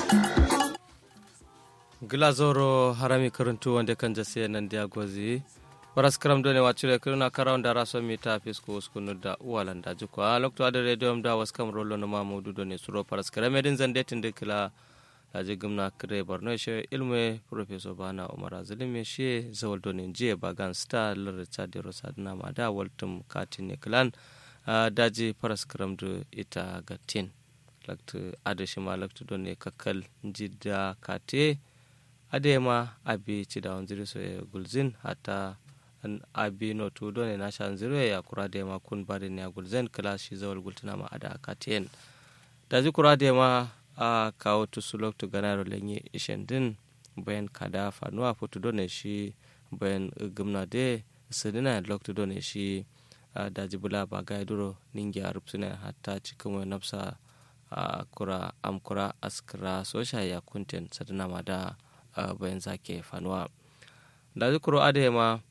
glazoro harami karuntu wande kan jase nan dia gozi paras karam done wacure kiruna karawon da raso mi ta fisko uskunu da uwalan da juko a lokto ada radio da was kam rollo no mamudu done suro paras karam edin zande tinde kila laji gumna kire borno she ilmu professor bana umar azulimi she zawal done je bagan star lar chadi rosadna ma da waltum katin klan daji paras karam do ita gatin laktu adashi ma laktu done kakkal jidda kate adema abi cida wanziri so e gulzin hatta abi no tudo ne nasha wanziri ya kura dema kun bari ne gulzin kala shi zawal gultuna ma ada katien daji kura dema a kawo tusu loktu ganaro lenye ishen din bayan kada fanuwa fotu do ne shi bayan gumna de sidina loktu do ne shi daji bula ba ga duro ningi a rupsuna hatta cikin nafsa kura amkura askira sosha ya kunten sadina ma da bayan zake fanuwa da zikuro adema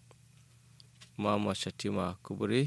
mama shatima kuburi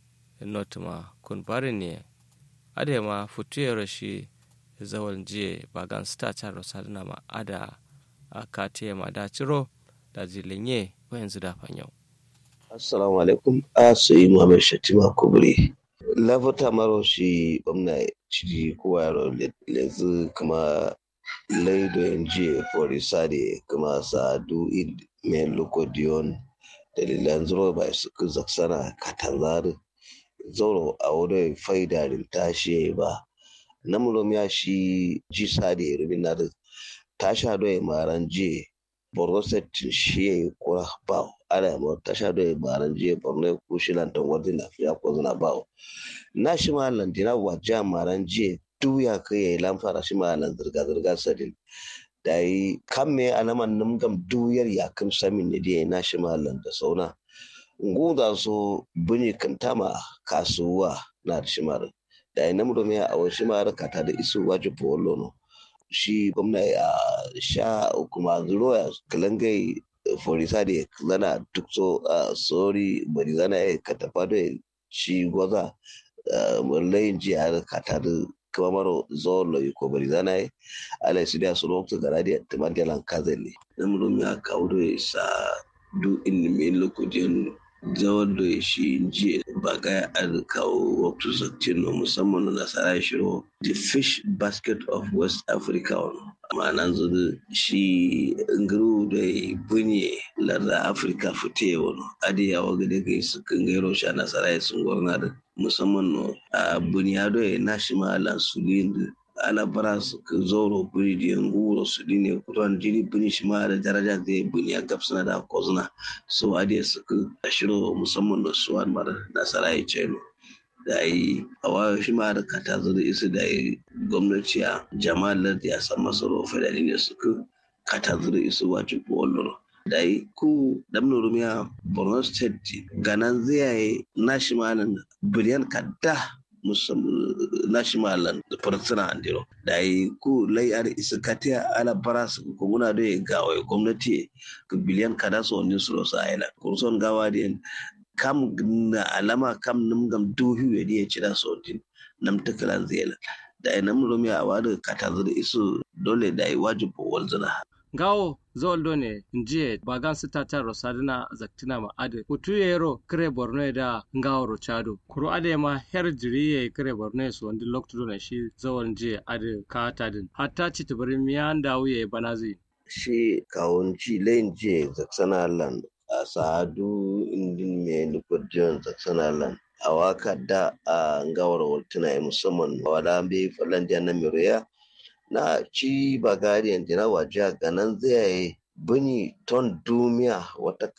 notuma kun bari ne adema futuyar shi zawal jiye bagan star charo sadina ma ada katiye ma da ciro da zilinye bayan zida fanyau assalamu alaikum a sayi muhammad shatima kuburi lafata maro shi gwamna ciki kowa yaro yanzu kuma laido yanzu forisade kuma sadu id men lokodiyon dalilan zuro ba su zaksana katanzari zoro a wurin faidarin tashi ba namurom ya shi ji sade ruminar tasha doye maran je borno set shi ya yi kura ba ala yamma tasha doye maran je borno kushi lantan wadda na fiya ko zana ba na shi ma lantina wajen maran je duya ka yi lamfara shi ma'anar zirga-zirga sadin da yi kan me alaman numgam duyar ya kan samin ne da na shi ma'anar da sauna nguda so buni kantama kasuwa na da shi ma'anar da yi namu domin a wani shi ma'anar kata da isu wajen polo no shi gwamna ya sha kuma zuro ya kalangai forisa da zana duk so sori bari zana ya katafa da shi gwaza layin jiya kata da kamaro zolo yuko bari zana ye ala su da sunu waktu gara dia teman dia lang kazeli namuru mi aka udo sa du in mi loko dian zawon da shi jiya ba ga an kawo waktu zakcin no musamman na sarai shiro the fish basket of west africa ma'anan zudu shi nguru da bunye larda afirka fite wani adiya wa gade kai su kan gairo sha nasarai sun gwarna da musamman no a bunyado ya nashi ma'ala su da ana bara su ka zoro buni da yangu su ne kutuwan jini buni shi ma da daraja da ya buni a gabsana da kozuna so adiya su ka shiro musamman da su wani mara nasarai ce no da yi a wayo shi ma da kata zuru isu da yi gwamnati a jama'ar da ya san masaro fadani ne suka kata zuru isu wajen kuwallon da yi ku damna rumiya borno state ganan zai nashimalan biliyan kadda nashimalan da farsuna andiro da yi ku layar isa katiya ala bara su ko muna da gawa gwamnati biliyan kada su wani su rosa aila kurson gawa da kam na alama kam num gam duhi wedi e cira sotin nam takalan zela da ina mun romi a wada katazu da isu dole da yi wajibu walzuna gawo zawal done njiye bagan sita ta rosadina zaktina ma ade kutu yero kire borno da ngawo rochado kuro ade ma her jiriye kire borno so wandi lokto done shi zawal njiye ade kata din hatta ci tabari miyan dawuye banazi shi kawunci layin jiye zaksana land a sa'adu indin me nukudiyon zaksanalan a waka da a ngawar waltuna ya musamman wada bai falan na miriya na ci bagariyan dina waje ganan zai bini ton dumiya wata